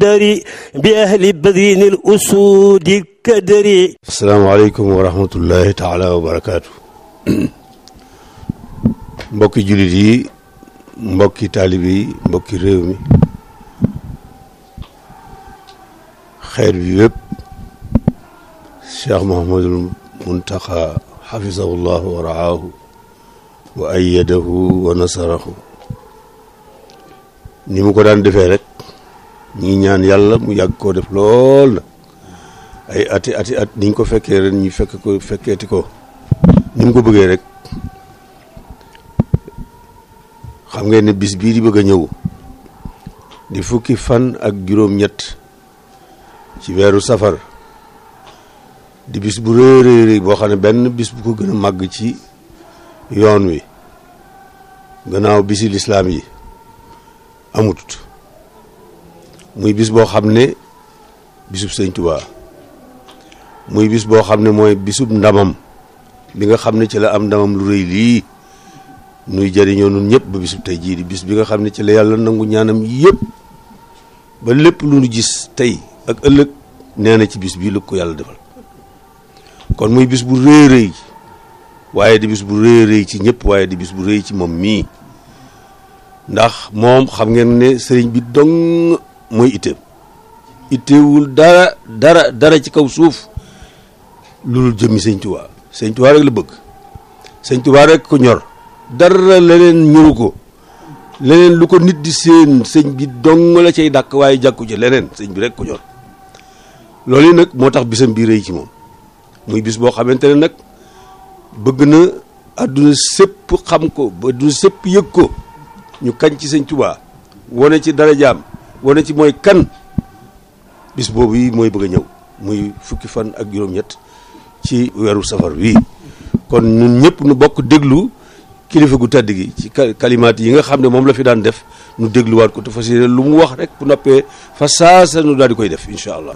الدري بأهل بدين الأسود الكدري asalaamaaleykum wa rahmatullahi taala wa barakaatu mbokki jullit yi mbokki taalib yi mbokki réew mi xeet bi yëpp cheikh mohamadul muntaxa xafisahu llahu wa raahu wa ayadahu wa nasarahu ni mu ko daan defee rek ñi ngi ñaan yàlla mu yàgg koo def lool na ay ati ati at niñ ko fekkee ren ñu fekk ko fekkeeti ko ni mu ko bëggee rek xam ngeen ne bis bii di bëgg a ñëw di fukki fan ak juróom-ñett ci weeru safar di bis bu rëy rëy boo xam ne benn bis bu ko gën a màgg ci yoon wi gannaaw bisi lislaam yi amut muy bis boo xam ne bisub sëñ Tuubaa muy bis boo xam ne mooy bisub ndamam bi nga xam ne ci la am ndamam lu rëy lii nuy jëriñoo nun ñëpp ba bisub tey jii di bis bi nga xam ne ci la yàlla nangu ñaanam yëpp ba lépp lu nu gis tey ak ëllëg nee na ci bis bii lu ko yàlla defal kon muy bis bu rëy rëy waaye di bis bu rëy rëy ci ñëpp waaye di bis bu rëy ci moom mii ndax moom xam ngeen ne sëriñ bi dong mooy itteem itteewul dara dara dara ci kaw suuf loolu jëmmi sëñ Tuubaa sëñ Tuubaa rek la bëgg sëñ Tuubaa rek ko ñor dara leneen ñoru ko leneen lu ko nit di seen sëñ bi dong la cay dàkk waaye jàkku ci leneen sëñ bi rek ko ñor loolu yi nag moo tax bisam bii rëy ci moom muy bis boo xamante ne nag bëgg na àdduna sépp xam ko ba àdduna sépp yëg ko ñu kañ ci sëñ Tuubaa wane ci darajaam wane ci mooy kan bis boobu yi mooy bëgg a ñëw muy fukki fan ak juróom-ñett ci weeru safar wi kon ñun ñëpp nu bokk déglu kilifa gu tedd gi ci kalimaat yi nga xam ne moom la fi daan def nu dégluwaat ko te fas yéene lu mu wax rek bu noppee fa saasa nu daal di koy def incha allah.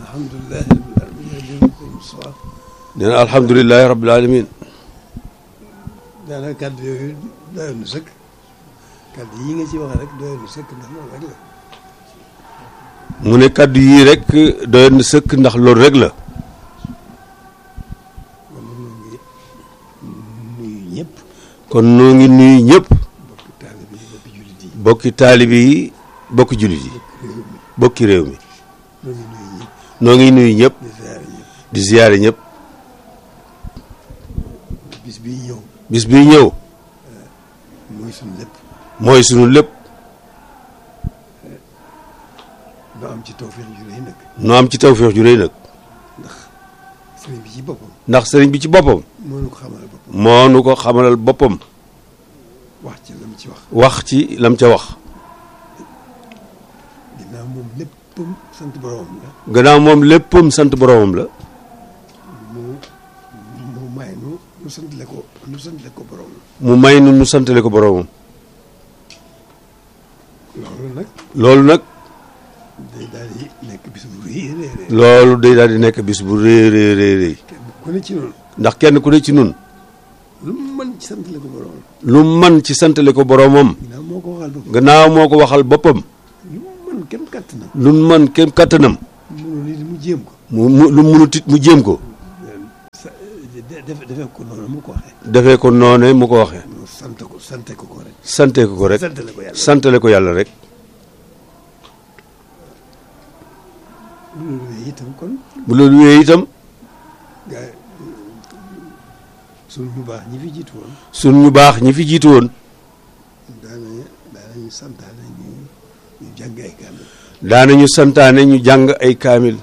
nee na alhamdulilahi rabbil alamin daanaka kàddu yooyu doyoon na sëkk kàddu yi nga ci wax rek doyoon na sëkk ndax loolu rek la. mu ne kàddu yii rek doyoon na sëkk ndax loolu rek la. kon noo ngi nuyu ñëpp. bokki taalibe yi bokki jullit yi bokki réew mi. noo ngi nuyu ñëpp. di ziyaare ñëpp. bis bii ñëw. bis bii ñëw. mooy sunu lépp. mooy sunu lépp. noo am ci tawfeex ju rëy nag. noo am ci tawfeex ju rëy nag. ndax sëriñ bi ci boppam. ndax sëriñ bi ci boppam. moo nu ko xamalal boppam. moo nu ko xamalal boppam. wax ci lam ci wax. wax ci lam ca wax. ginnaaw moom léppam sant boromam la. gannaaw moom léppam sant boromam la. mu mu may nu nu santale ko nu santale ko boromam. mu may nu nu santale ko boromam. loolu nag. loolu nag. day daal di nekk bis bu rëy rëy rëy. loolu day daal di nekk bis bu rëy rëy rëy rëy. kenn ku ne ci noonu. ndax kenn ku ne ci nun lu mu mën ci santale ko boromam. lu man ci santale ko boromam. ginnaaw moo ko waxal boppam. gannaaw moo ko waxal boppam. lu mu mën kenn kàttanam. lu man kenn kattanam. mënul nit mu jéem ko. mu mu lu munut it mu jéem ko. sa defe defee ko noonu mu ko waxee. defee ko noone mu ko waxee. mu sant ko sante ko ko rek. sante ko ko rek. santale ko yàlla. santale ko yàlla rek. loolu yooyu itam kon. bu loolu wéyee itam. gaa sunu ñu baax ñi fi jiitu woon. sun ñu baax ñi fi jiitu woon. daanañu daanañu santaane ñu ñu jàng ay kaamil. daanañu santaane ñu jàng ay kaamil.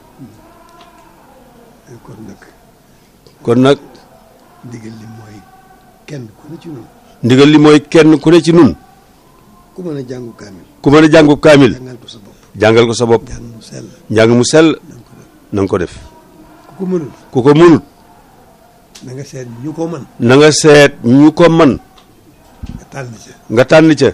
kon nag kon nag ndigal li mooy kenn ku ne ci ñun. ndigal li mooy kenn ku ne ci nun ku mën a jàngu kaamil. ku mën a jàngu kaamil. jàngal ko sa bopp. jàngal ko sa bopp. jàng mu sell. njàng mu sell na nga ko def na nga ko def. ku ko mënul. ku ko mënut na nga seet ñu ko mën. na nga seet ñu ko man nga tànn ca. nga tànn ca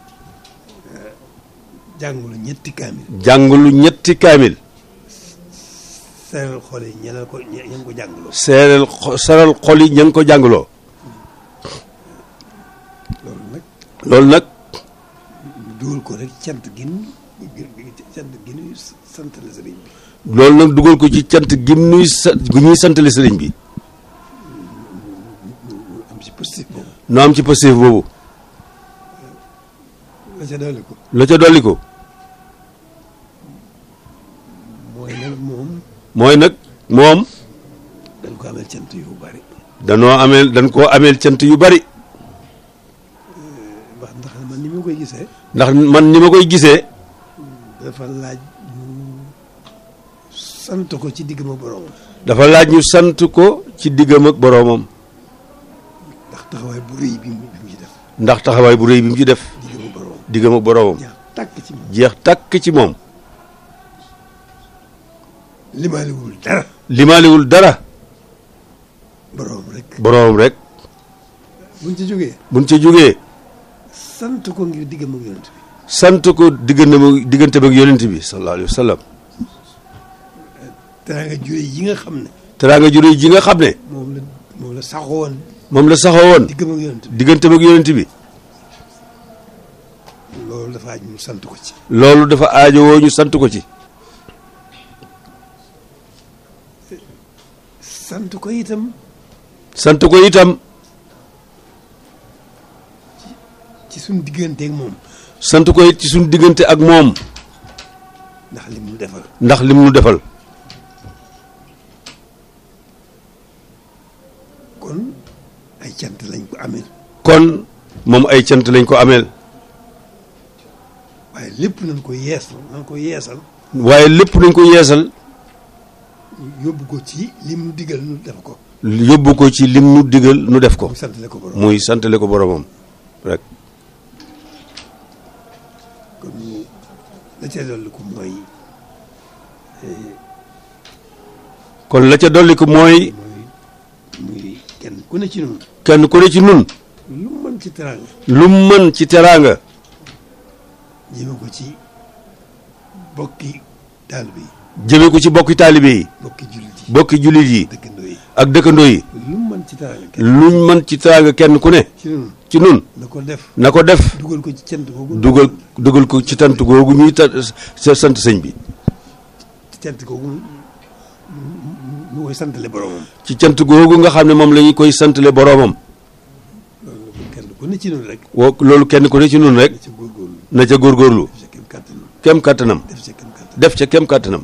jàngulu ñetti kaamil. jàngulu ñetti kaamil seeral xol yi ñeneen ko ñe ña ko jàngaloo. seeral xo- seral xol yi ña ngi ko jàngaloo loolu nag loolu nag ñu dugal ko rek cant gin cant gin sant santale sëriñ bi loolu nag dugal ko ci cant gim nuy sa gu ñuy santale sëriñ bi mu am ci positif boobu nu am ci positif boobu la ca dolli ko la ca dolli ko mooy nag moom mooy nag moom dañ ko amel cant yu bari danoo ameel dañ koo ameel cant yu bari wax ndax man ni ma koy gisee ndax man ni ma koy gisee dafa laaj ñu sant ko ci diggam ak boroomam dafa laaj ñu sant ko ci diggam ak boroomam ndax taxawaay bu rëy bi mu bi mu ci def ndax taxawaay bu rëy bi mu ci def diggam ak boroomam diggam ak boroomam jeex tàkk ci moom jeex tàkk ci moom limaaliwul dara limaaliwul dara boroomam rek boroomam rek buñ ci jógee buñ ca jógee sant ko ngir diggam ak yonent bi sant ko diggante diggante ak yonent bi sallallahu alayhi wa sallam teraanga jure yi nga xam ne teraanga ju rëy ji nga xam ne moom la moom la saxoon moom la saxoo woon diggam ak yonent bi diggante ak yonent bi loolu dafa aj ñu sant ko ci loolu dafa aajowoo ñu sant ko ci sant ko itam sant ko itam ci suñ digganteeg moom sant ko it ci suñu diggante ak moom ndax li mu defal ndax lim nu defal kon ay cant lañ ko amee kon moom ay cant lañ ko ameel waaye lépp nañ ko yeesal nañ ko yeesal waaye lépp nañ ko yeesal yóbbu ko ci lim nu digal nu def ko yóbbu ko ci lim nu digal nu def ko mu santale ko borom muy santale ko boromam rek kon mu la ca dolli ko mooy kon la ca dolli ko mooy mooy muy kenn ku ne ci noonu kenn ku ne ci nun lu mu mën ci teraanga lu mu mën ci teraanga jëme ko ci bokki taalibe yi jëme ko ci bokki taalibe yi bokki jullit yi bokki jullit yi dëkkandoo yi ak dëkkandoo yi lu mu mën ci teraanga kenn luñ mën ci teraanga kenn ku ne ci noonu ci nun na ko def na ko def dugal ko ci cant googu dugal dugal ko ci tant googu ñuy ta sa sant sëñ bi ci cant googu mu koy santale boromam ci cant googu nga xam ne moom la ñu koy santale boroomam loolu kenn ku ne ci noonu rek woo loolu kenn ku ne ci nun rek na ca góorgóorlu na ca góorgóorlu def ca kem kàttanam kem kàttanam def ca kem kàttanam def ca kem kàttanam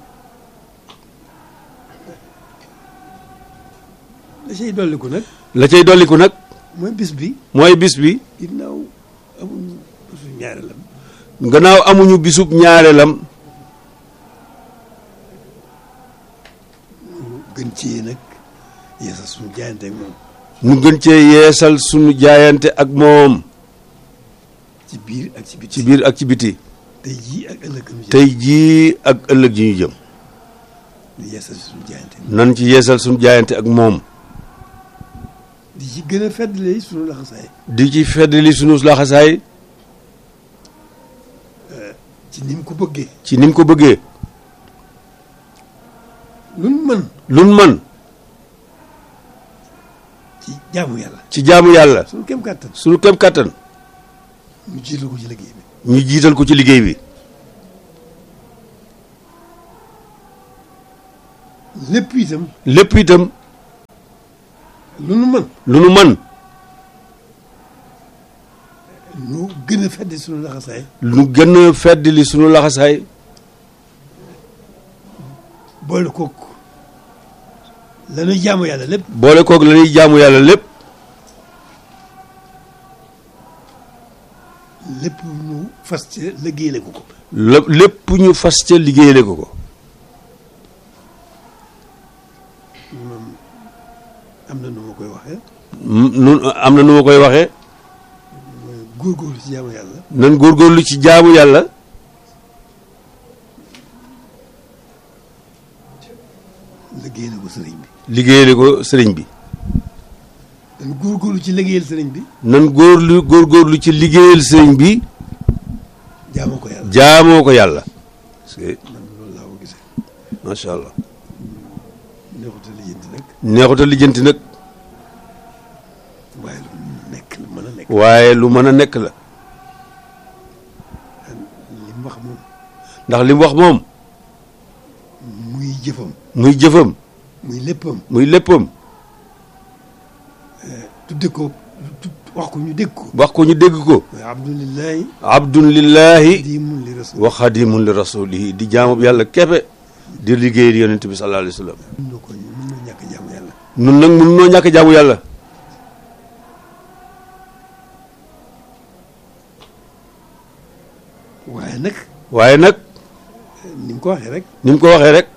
la cay dolliku nag la cay dolliku nag mooy bis bi mooy bis bi ginnaaw amuñu bisu ñaareelam gannaaw amuñu bisub ñaareelam mu gën cee nag yeesal suñu jaayante ak moom ñu gën cee yeesal sunu jaayante ak moom ci biir ak ci biti ci biir ak ci biti tey jii ak ëllëg nu tey jii ak ëllëg ji ñu jëm di yeesal suñu jaayante nan ci yeesal sunu jaayante ak moom di ci gën a feddale suñu laxasaay di ci feddali sunu laxasaay ci ni mu ko bëggee ci ni mu ko bëggee luñ mën lun man ci jaamu yàlla ci jaamu yàlla suñu kem kàttan sunu kem kàttan ñu jiital ko ci liggéey bi ñu jiital ko ci liggéey bi lépp itam lépp itam lu nu mën lu nu man ñu gën a fedde suñu laxasaay lu gën a feddali sunu laxasaay boole kook lañuy jaamu yàlla lépp boole koog la ñuy jaamu yàlla lépp lépp ñu fas ci liggéeyale ko ko lépp lépp ñu fas ca liggéeyale ko ko moom am na nu ma koy waxee nun am na nu ma koy waxee mooy góorgóorlu ci jaamu yàlla nan góorgóorlu ci jaamu yàlla liggéeyale ko sëriñ bi liggéeyale ko sëriñ bi dañ góorgóorlu ci liggéeyal sëriñ bi nan góorlu góorgóorlu ci liggéeyal sëriñ bi jaamoo ko yàlla jaamoo ko yàlla parce que man loolu laa ko gisee macha allah neexuta lijjanti nag neexuta lijjanti nag waaye lu nekk lu mën a nekk waaye lu mën a nekk la li mu wax moom ndax li mu wax moom jëfam muy jëfam muy léppam muy léppam tudde ko tu- wax ko ñu dégg ko wax ko ñu dégg ko mooy abdulillahi abdun lillahi di mun li rasul wa xadimun li rasulihi di jaamub yàlla keppe di liggéeyal yonent bi sallallahu alayhi wa sallam mun na ko mun na ñàkk jaamu yàlla nun nag mun noo ñàkk jaamu yàlla waaye nag waaye nag ni mu ko waxee rek ni mu ko waxee rek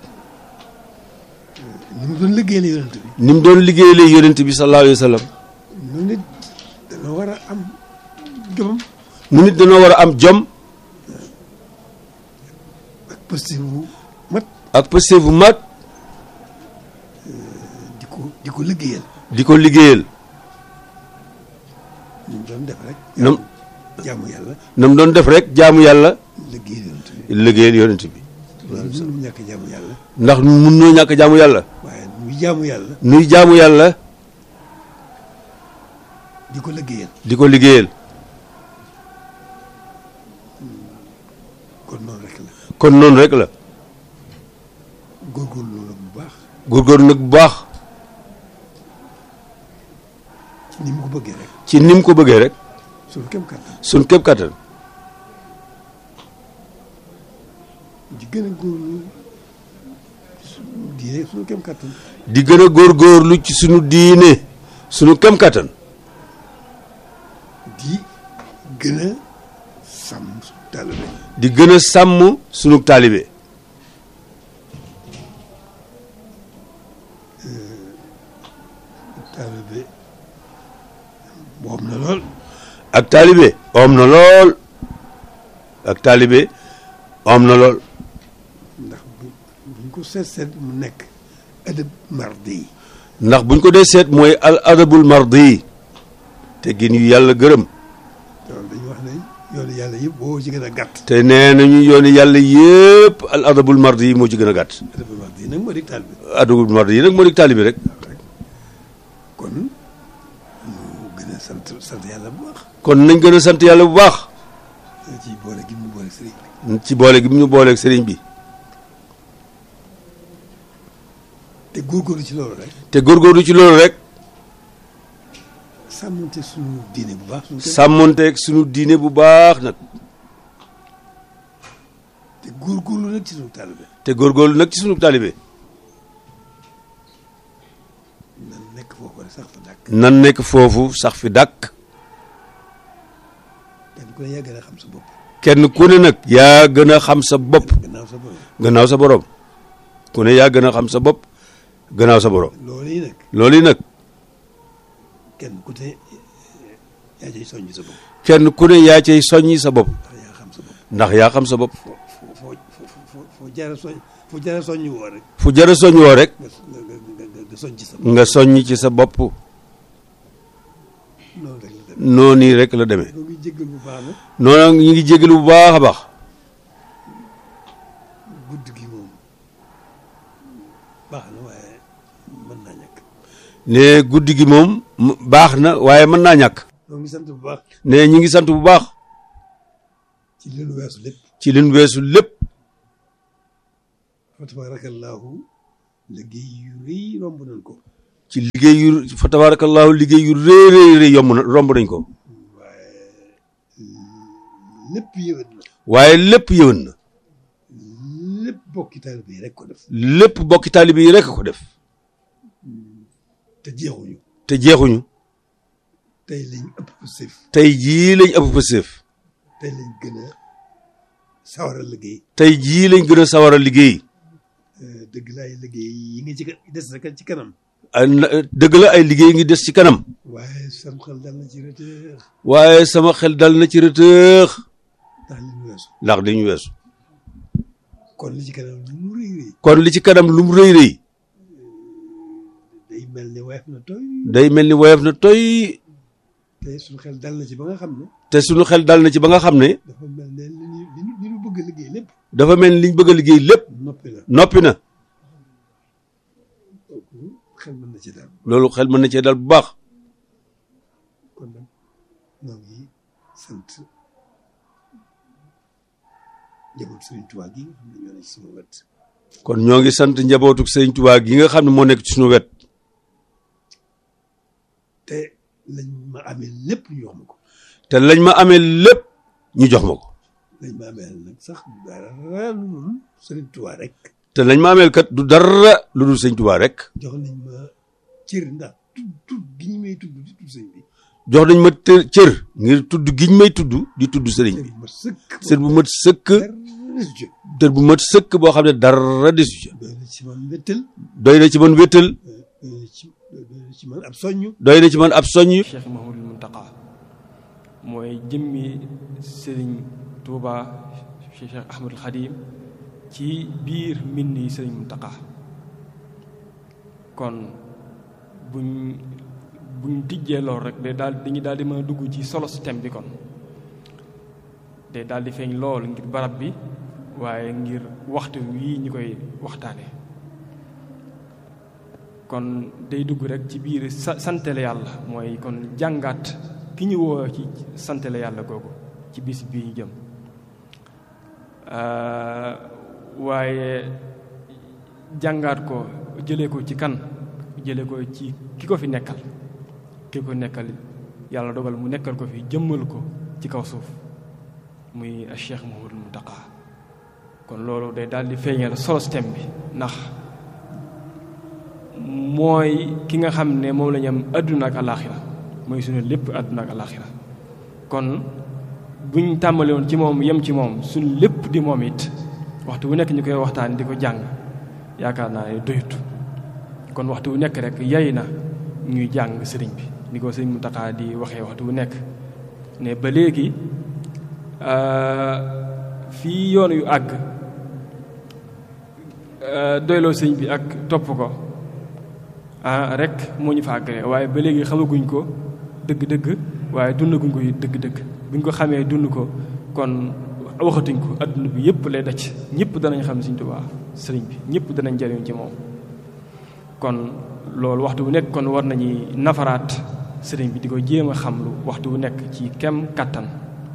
ni mu doon liggéeyal yonent bi ni mu doon liggéeyalee yonent bi sallallahu alayhi wa sallam noonu nit dana war a am jomam mu nit dañoo war a am jom ak positif bu mat ak pëste bu mat di ko di ko liggéeyal di ko liggéeyal ni mu doon def rek nam jaamu yàlla na mu doon def rek jaamu yàlla liggéeyal yonent bi liggéeyal yonent bi loolu mënu mu ñàkk jaamu yàlla ndax mun noo ñàkk jaamu yàlla waaye muy jaamu yàlla nuy jaamu yàlla di ko liggéeyal di ko liggéeyal kon noonu rek la kon noonu rek la góorgóorlu la bu baax góorgóorlu nag bu baax ci ni mu ko bëggee rek ci ni mu ko bëggee rek suñu kem kàttan suñ képp kattan di gën a góorlu suñu diine suñu kem kàttan di gën a góorgóorlu ci sunu diine sunu kem kattan di gën a sàmm suñu taalibe di gën a sàmm sunu taalibe taalibe moom na lool ak taalibe om na lool ak taalibe om na lool ndax bu buñ ko seet seet mu nekk adab mardi yi ndax buñ ko dee seet mooy al adabul mardi te gin yu yàlla gërëm loolu dañu wax ne yoonu yàlla yëpp boo ci gën a gàtt te nee nañu yooni yàlla yépp al adabul mardi moo ci gën a gàtt adab mardi yi nag moo di taalibe adabul mardi yi nag moo di taalibe rek kon ñu gën a sant sant yàlla bu baax kon nañ gën a sant yàlla bu baax ci boole gi mu boole sëriñ bi ci boole gi mu ñu booleeg sëriñ bi te góorgóorlu ci loolu rek te góorgóorlu ci loolu rek sàmmante suñu diine bu baax suñu sàmmonteeg sunu diine bu baax nag te góorgóorlu nag ci suñu taalibe te góorgóorlu nag ci sunu taalibe nan nekk foofu rek sax fa dàkk nan nekk foofu sax fi dàkk kenn ku ne yaa gën a xam sa bopp kenn ku ne nag yaa gën a xam sa bopp gannaaw sa borom gannaaw sa borom ku ne yaa gën a xam sa bopp gannaaw sa borom loolu yi nag loolu yi nag kenn ku ne yaa cay soññ sa bopp kenn ku ne yaa cay soññi sa bopp ndax yaa xam sa bopp ndax yaa xam sa bopp foo foo foo foo foo foo jaara soñ foo jaara soññ woo rek fu jara soññ woo rek nga nga nga nga nga soññ sa bopp nga soññ ci sa bopp noonu rek la dem noonu rek la demee ñoo ngi jéggal bu baax nag noonu ñu ngi jégalu bu baax a baax guddi gi moom baax na waaye mën naa ñàkk ne guddi gi moom m- baax na waaye mën naa ñàkk ñoo ngi sant bu baax ne ñu ngi sant bu baax ci li nu weesu lépp ci liñ weesu lépp fa tabaarakallaahu liggéey yu rëy romb nañ ko ci liggéey yu fa tabarakallahu liggéey yu rëy rëy rëy yomb na romb nañ ko waaye lépp yéwén na waaye lépp yëwan na lépp bokki taalibe yi rek ko def lépp bokki taalibe yi rek ko def te jeexuñu te jeexuñu tey lañ ëpp sëf tey jii lañ ëpp fa séef tey lañ gën a sawar a liggéey tey jii lañ gën a sawar a liggéey dëgg laay liggéey yi nga ci ka- des rek ci kanam ay na- dëgg la ay liggéey ngi des ci kanam waaye sam xel dal na ci retard waaye sama xel dal na ci rëtëx ndax li ñu weesu ndax dañu weesu kon li ci kanam lu mu rëy rëy kon li ci kanam lu mu rëy rëy day mel ni weef na toy day mel ni woyof na toy te suñu xel dal na ci ba nga xam ne te sunu xel dal na ci ba nga xam ne dafa mel ne li ñu li ñu li ñu bëgg a liggéey lépp dafa mel ni liñ bëgg a liggéey lépp noppi la noppi na kooku xel mën na ci daal loolu xel mën na cee dal bu baax kon nag ñoo ngi sant njaboot Sëriñ Tuubaa gi nga xam ne ñoo ne ci sama wet kon ñoo ngi sant njabootuk sëñ Tuubaa gi nga xam ne moo nekk ci suñu wet te lañ ma amee lépp ñu jox ma ko te lañ ma amee lépp ñu jox ma ko lañ ma amee nag sax dara lu dul Sëriñ Tuubaa rek te lañ ma ameel kat du dara lu dul sëñ Tuubaa rek jox nañ ma cër ndax tudd tudd gi ñu may tudd di tudd sëñ bi jox nañ ma të cër ngir tudd giñ may tudd di tudd sëriñ cër bi bu ma sëkk cër bu mat sëkk dara desu ci cër bu mat sëkk boo xam ne dara desu ca doy na ci man wéttal doy na ci man wéttal doy na ci doy na ci man ab soññu doy na ci man ab soññ Cheikh Mouhamadul Mountakha mooy jëmmi Serigne Touba Cheikh Ahmadul Khadim ci biir mbind yi Serigne Mountakha kon buñ buñ tijjee lool rek day daal dañuy daal di mën a dugg ci solo si thème bi kon day daal di feeñ lool ngir barab bi waaye ngir waxtu wii ñu koy waxtaanee. kon day dugg rek ci biir sa santale yàlla mooy kon jàngaat ki ñu woo ci santale yàlla googu ci bis bii ñu jëm waaye jàngaat ko jëlee ko ci kan jëlee ko ci ki ko fi nekkal ki ko nekkal yàlla dogal mu nekkal ko fi jëmmal ko ci kaw suuf muy Cheikh Mouhamadou Mountakha kon loolu day daal di feeñal solo thème bi ndax mooy ki nga xam ne moom la ñu am àdduna ak alaaxira mooy suñu lépp àdduna ak alaaxira kon buñ tàmbali woon ci moom yem ci moom suñu lépp di moom it waxtu wu nekk ñu koy waxtaan di ko jàng yaakaar naa ne doyut kon waxtu wu nekk rek yay na ñuy jàng sëriñ bi ni ko sëriñ Mountakha di waxee waxtu wu nekk ne ba léegi fii yoon yu àgg doyloo sëriñ bi ak topp ko ah rek moo ñu fa àggale waaye ba léegi xamaguñ ko dëgg-dëgg waaye dundaguñ ko dëgg-dëgg buñ ko xamee dund ko kon waxatuñ ko adduna bi yëpp lay daj ñëpp danañ xam Sëriñ Tuubaa sëriñ bi ñëpp danañ jariñ ci moom kon loolu waxtu bu nekk kon war nañuy nafaraat sëriñ bi di ko jéem a xam lu waxtu bu nekk ci kem kàttan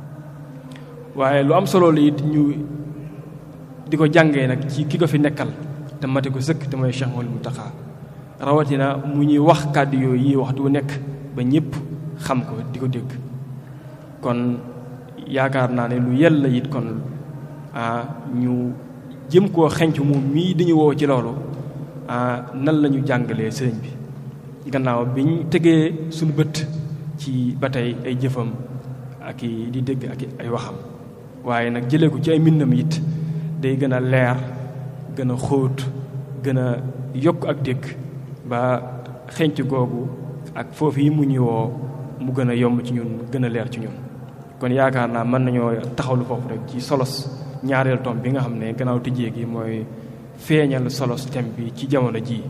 waaye lu am solo la it ñu di ko jàngee nag ci ki ko fi nekkal te mate ko sëkk te mooy Cheikh Mouhamadou Mountakha rawatina mu ñuy wax kàddu yooyu yi waxtu wu nekk ba ñëpp xam ko di ko dégg kon yaakaar naa ne lu yella it kon ah ñu jëm koo xenc moom mii dañu woo ci loolu ah nan la ñu jàngalee sëriñ bi gannaaw bi ñu tegee suñu bët ci ba tey ay jëfam ak i di dégg ak ay waxam waaye nag jëlee ko ci ay mbindam it day gën a leer gën a xóot gën a yokk ak dégg ba xenc googu ak foofu yi mu ñuy woo mu gën a yomb ci ñun gën a leer ci ñun kon yaakaar naa mën nañoo taxawlu foofu rek ci solos ñaareel tom bi nga xam ne gannaaw tijjee gi mooy feeñal solos thème bi ci jamono jii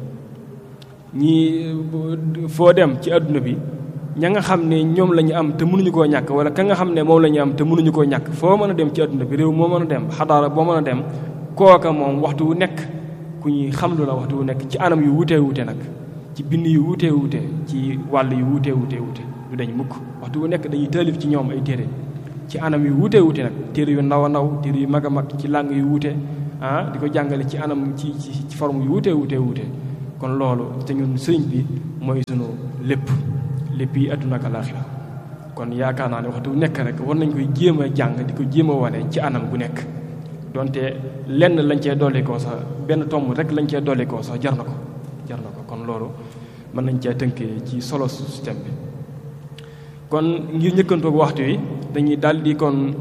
ñi foo dem ci àdduna bi ña nga xam ne ñoom la ñu am te mënuñu koo ñàkk wala ka nga xam ne moom la ñu am te mënuñu koo ñàkk foo mën a dem ci àdduna bi réew moo mën a dem xadaara boo mën a dem kooka moom waxtu wu nekk ku ñuy xamlu la waxtu wu nekk ci anam yu wutee wute nag ci bind yu wutee wute ci wàll yu wutee wutee wute du dañ mukk waxtu wu nekk dañuy taalif ci ñoom ay téere ci anam yu wutee wute nag téere yu ndaw a ndaw téere yu mag a mag ci làng yu wute ah di ko jàngale ci anam ci ci forme yu wutee wutee wute kon loolu te ñun sëriñ bi mooy sunu lépp lépp yi àdduna ak alaaxira kon yaakaar naa ne waxtu wu nekk rek war nañ koy jéem a jàng di ko jéem a wane ci anam gu nekk donte lenn lañ cee dolli koo sax benn tomb rek lañ cee dolli koo sax jar na ko jar na ko kon loolu mën nañ cee tënkee ci solo système bi kon ngir njëkkantoog waxtu wi dañuy daldi kon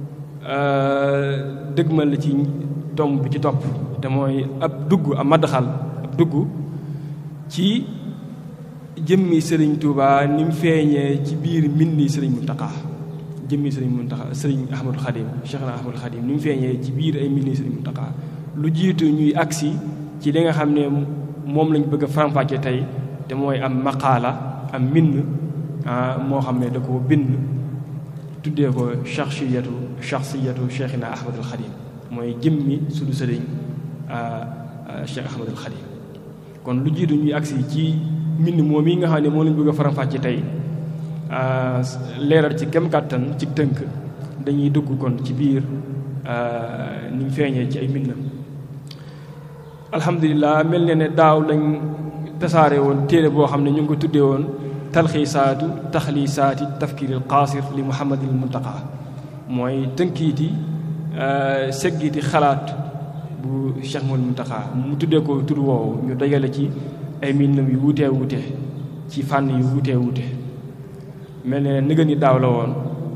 dëgmal ci tomb bi ci topp te mooy ab dugg ab maddaxal ab dugg ci jëmmi sëriñ Touba ni mu feeñee ci biir mbindi sëriñ Mountakha jëmmi sëriñ Mountakha sëriñ Ahmadou Khadim Cheikh na Ahmadou Khadim ni mu feeñee ci biir ay mbindi sëriñ Mountakha lu jiitu ñuy agsi ci li nga xam ne moom lañ bëgg a faram-fàcce tey te mooy am maqaala am mbind moo xam ne da ko bind tuddee ko shakhsiyatu shakhsiyatu Cheikhina Ahmadul Khadim mooy jëmmi suñu sëriñ Cheikh Ahmadul Khadim kon lu jiitu ñuy agsi ci mbind moom yi nga xam ne moo lañ bëgg a faram-fàcce tey leeral ci kem kàttan ci tënk dañuy dugg kon ci biir ni mu feeñee ci ay mbindam alhamdulilah mel ne ne daaw lañ tasaare woon téere boo xam ne ñu ngi ko tuddee woon talxiisaatu taxliisaati tafkiiril qaasir li muhammadil muntaqa mooy tënkiiti seggiiti xalaat bu Cheikh Mouhamadou Muntaqa mu tuddee ko tur woowu ñu dajale ci ay mbindam yu wutee wute ci fànn yu wutee wute mel ne nëgën ni daaw la woon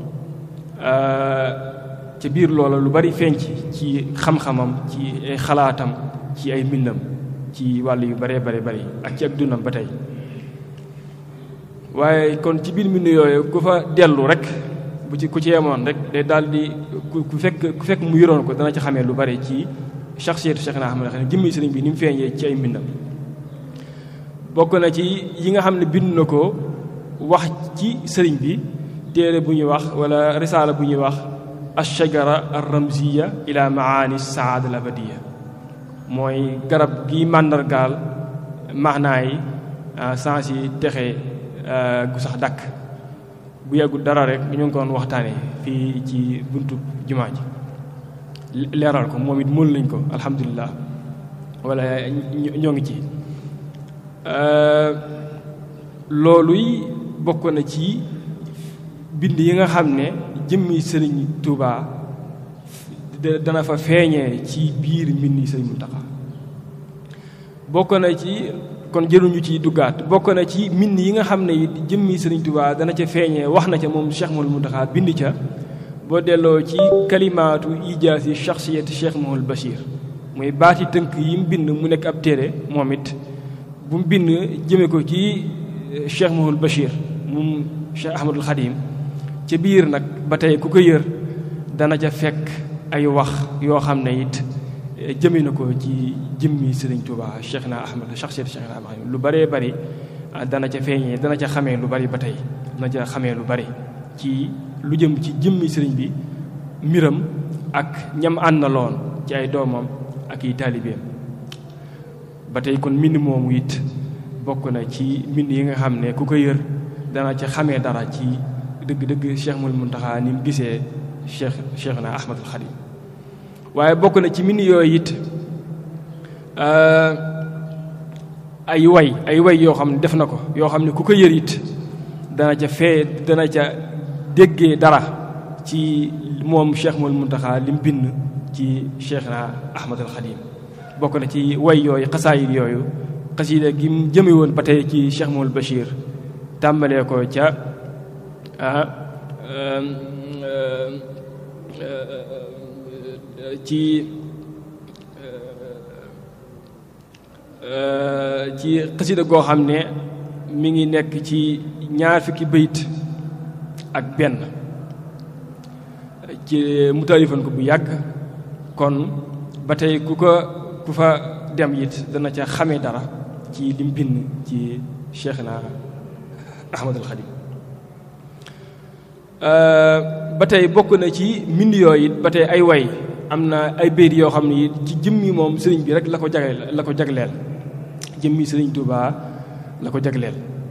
ca biir loola lu bari feeñ ci ci xam-xamam ci ay xalaatam ci ay mbindam ci wàll yu baree bare bari ak ci ak dundam ba tey waaye kon ci biir mbind yooyu ku fa dellu rek bu ci ku ci yemoon rek day daal di ku fekk ku fekk mu yoroon ko dana ci xamee lu bari ci shaxsiyatu Cheikh na Ahmad xam jëmmi sëriñ bi ni mu feeñee ci ay mbindam bokk na ci yi nga xam ne bind na ko wax ci sëriñ bi téere bu ñuy wax wala risaala bu ñuy wax ashajara arramziya ila maani saada al abadiya mooy garab gi màndargaal maanaa yi sens yi texe gu sax dakk bu yàggul dara rek ñu ngi ko doon waxtaane fii ci buntu jumaa ji leeral ko moom it mën lañ ko alhamdulilah wala ñoo ngi ci looluy bokk na ci bind yi nga xam ne jëmmi sëriñ Touba dana fa feeñee ci biir mbindi sëriñ Muntaxa bokk na ci kon jëruñu ci duggaat bokk na ci mbind yi nga xam ne it jëmmi sëriñ Touba dana ca feeñee wax na ca moom Cheikh Mouhamadou Muntaxa bind ca boo delloo ci kalimaatu ijaasi shaxsiyati Cheikh Mouhamadou Bachir muy baati tënk yi mu bind mu nekk ab téere moom it bu mu bind jëme ko ci Cheikh Mouhamadou Bachir moom Cheikh Ahmadul Xadim ca biir nag ba tey ku ko yër dana ca fekk ay wax yoo xam ne it jëme na ko ci jëmmi Sëriñ Tuubaa Cheikh na Ahmad shaxsiyati Cheikh na Ahmad lu bëree bëri dana ca feeñee dana ca xamee lu bari ba tey dana ca xamee lu bari ci lu jëm ci jëmmi sëriñ bi mbiram ak ñam àndaloon ci ay doomam ak i taalibeem ba tey kon mbind moomu it bokk na ci mbind yi nga xam ne ku ko yër dana ca xamee dara ci dëgg-dëgg Cheikh Mouhamadou Mountakha ni mu gisee Cheikh Cheikh na Ahmadul Xadim waaye bokk na ci mbind yooyu it ay way ay way yoo xam ne def na ko yoo xam ne ku ko yër it dana ca fee dana ca déggee dara ci moom Cheikh Mouhamadou Mountakha li mu bind ci Cheikh na Ahmadul Xadim bokk na ci way yooyu xasaayid yooyu xasida gi mu jëme woon ba tey ci Cheikh Mouhamadou Bachir tàmbalee ko ca ci ci xasida goo xam ne mi ngi nekk ci ñaar fukki bayit ak benn ci mu taalifan ko bu yàgg kon ba tey ku ko ku fa dem it dana ca xamee dara ci lim bind ci Cheikh na Ahmadul Xadim ba tey bokk na ci mbind yooyu it ba tey ay way am na ay béyt yoo xam ne it ci jëmmi moom sëriñ bi rek la ko jagleel la ko jagleel jëmmi sëriñ Tuubaa la ko jagleel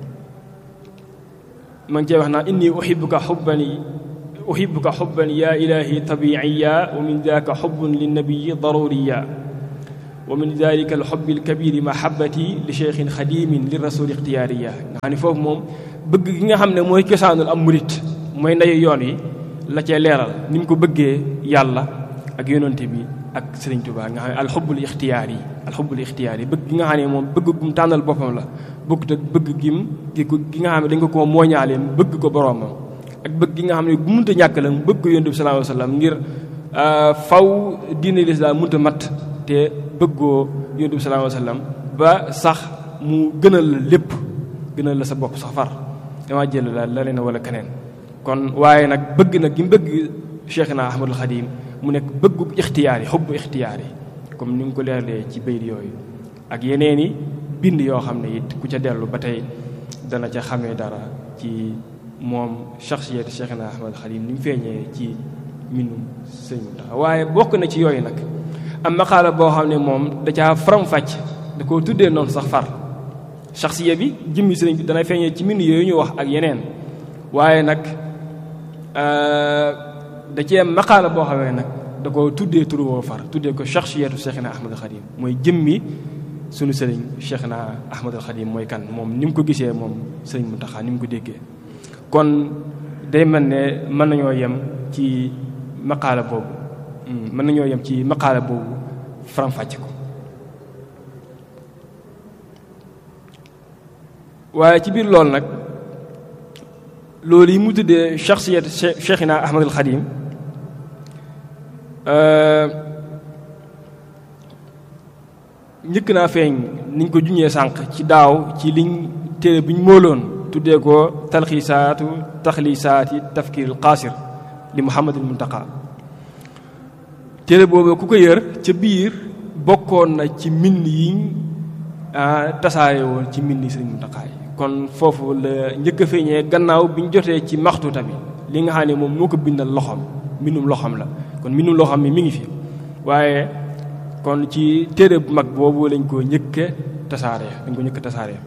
ma ngi cee wax naa inni uhibbuka xubban uhibbuka xubban yaa ilaahi tabiiya wa min daaka xubbun linnabiyi daruriya wa min dalika alxubbi alkabiri mahabati li cheikhin xadimin li rasuli ixtiyaariya nga xam ne foofu moom bëgg gi nga xam ne mooy cosaanul am murit mooy ndeyu yoon wi la cee leeral ni mu ko bëggee yàlla ak yonante bi ak sëriñ Tuubaa nga xam ne alxubbul ixtiyaar yi alxubbul ixtiyaar yi bëgg gi nga xam ne moom bëgg gum tànnal boppam la bëgg te bëgg gim gi nga xam ne dañ ko koo mooñaale bëgg ko boroomam ak bëgg gi nga xam ne bu munta ñàkk la bëgg ko yonante bi sallallahu alayhi wa sallam ngir faw diine lislaam munta mat te bëggoo yonent bi sallallahu alayhi wasallam ba sax mu gënal la lépp gënal la sa bopp sax far dama jël la la leen wala keneen kon waaye nag bëgg nag gi mu bëgg Cheikh na Ahmadul Xadim mu nekk bëggu ixtiyaar yi xubbu ixtiyaar yi comme ni nga ko leeralee ci bayit yooyu ak yeneen i bind yoo xam ne it ku ca dellu ba tey dana ca xamee dara ci moom shaxsiyat Cheikh na Ahmadul Xadim ni mu feeñee ci mbindum sëñ Muntaxa waaye bokk na ci yooyu nag am maqaala boo xam ne moom da caa faram-fàcc da koo tuddee noonu sax far shaxsiya bi jëmmi sëriñ bi danay feeñee ci mbind yooyu ñu wax ak yeneen waaye nag da cee maqaala boo xamee nag da ko tuddee turu woo far tuddee ko shakhsiyatu Cheikhina Ahmadul Khadim mooy jëmmi sunu sëriñ Cheikhina Ahmadul Khadim mooy kan moom ni mu ko gisee moom sëriñ Mountakha ni mu ko déggee kon day mel ne mën nañoo yem ci maqaala boobu mën nañoo yem ci maqaala boobu faram-fàcce ko waaye ci biir loolu nag loolu yi mu tuddee shakhsiyat Cheikhina Ahmadul Khadim njëkk naa feeñ niñ ko juñee sànq ci daaw ci liñ téere bi ñu móoloon tuddee ko talxiisaatu taxliisaati tafkiiril qaasir li Muhammadul Muntaqa téere boobu ku ko yër ca biir bokkoon na ci mbind yiñ tasaare woon ci mbind Sëriñ Muntaqa yi kon foofu la njëkk a feeñee gannaaw bi ñu jotee ci maxtuuta bi li nga xam ne moom moo ko bindal loxoom mbindum loxoom la kon mbindum loxoom mi mi ngi fi waaye kon ci téere bu mag boobu lañ ko njëkke tasaare dañ ko njëkk tasaare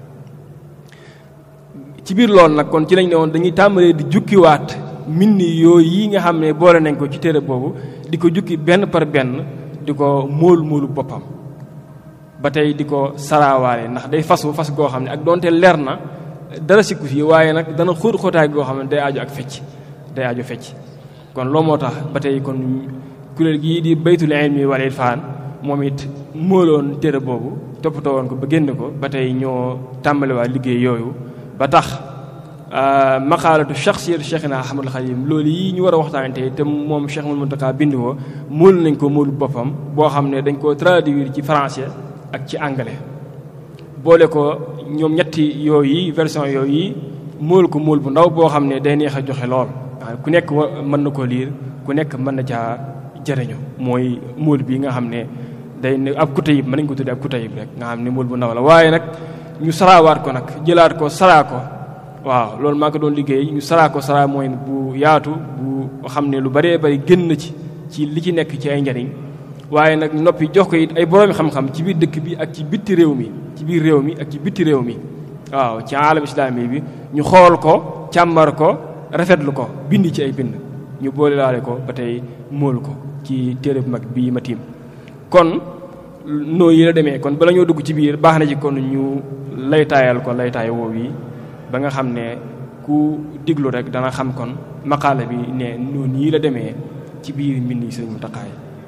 ci biir loolu nag kon ci lañ ne woon dañuy tàmbalee di jukkiwaat mbind yooyu yi nga xam ne boole nañ ko ci téere boobu di ko jukki benn par benn di ko móol móolu boppam ba tey di ko saraawaale ndax day fasu fas goo xam ne ak doonte leer na dara sikku fii waaye nag dana xóot xóotaay goo xam ne day aju ak fecc day aju fecc kon loolu moo tax ba tey kon kuréel gii di baytul ilmi wal irfaan moom it móoloon téere boobu toppatoo woon ko ba génn ko ba tey ñoo tàmbaliwaat liggéey yooyu ba tax maqaalatu shakhsiyatu Cheikhina Ahmadul Khadim loolu yi ñu war a waxtaane tey te moom Cheikh Mouhamadou Mountakha bind ko móol nañ ko móolu boppam boo xam ne dañ ko traduire ci français ak ci anglais boole ko ñoom ñetti yooyu version yooyu móol ko móol bu ndaw boo xam ne day neex a joxe lool ku nekk mën na koo liir ku nekk mën na caa jëriñu mooy móol bi nga xam ne day ne ab kutayib mën nañ ko tuddee ab kutayib rek nga xam ne móol bu ndaw la waaye nag ñu saraawaat ko nag jëlaat ko saraa ko waaw loolu maa ko doon liggéey ñu saraa ko saraa mooy bu yaatu bu xam ne lu bëree bëri génn ci ci li ci nekk ci ay njariñ waaye nag noppi jox ko it ay boroomi xam-xam ci biir dëkk bi ak ci bitti réew mi ci biir réew mi ak ci bitti réew mi waaw ci alam islami bi ñu xool ko càmmar ko rafetlu ko bind ci ay bind ñu boole laale ko ba tey móol ko ci téere bu mag bii ma tiim kon noo yi la demee kon bala ñoo dugg ci biir baax na ci kon ñu laytaayal ko laytaay woow yi ba nga xam ne ku diglu rek dana xam kon maqaala bi ne noonu yi la demee ci biir mbind yi Sëriñ Muntaxa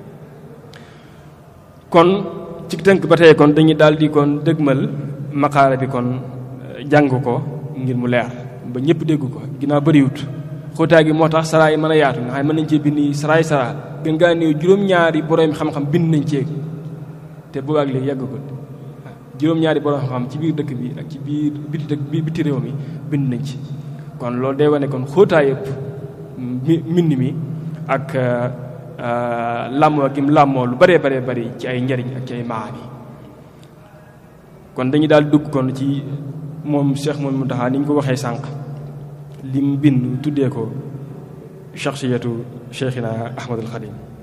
kon ci tënk ba tey kon dañuy daal di kon dëgmal maqaala bi kon jàng ko ngir mu leer ba ñëpp dégg ko ginnaaw bëriwut xóotaay gi moo tax saraa yi mën a yaatu nga xam ne mën nañ cee bind saraay saraa gën ngaa néew juróom-ñaari borom xam-xam bind nañ cee te boobaag léegi yàggagul juróom-ñaari borom xam-xam ci biir dëkk bi ak ci biir biti dëkk bi biti réew mi bind nañ ci kon loolu day wane kon xóotaay yëpp mbind mi ak làmmoo gi mu làmmoo lu bëree bëree bëri ci ay njariñ ak ci ay maani kon dañuy daal dugg kon ci moom Cheikh Mouhamadou Mountakha ni ñu ko waxee sànq li mu bind tuddee ko shakhsiyatu Cheikhina Ahmadul Khadim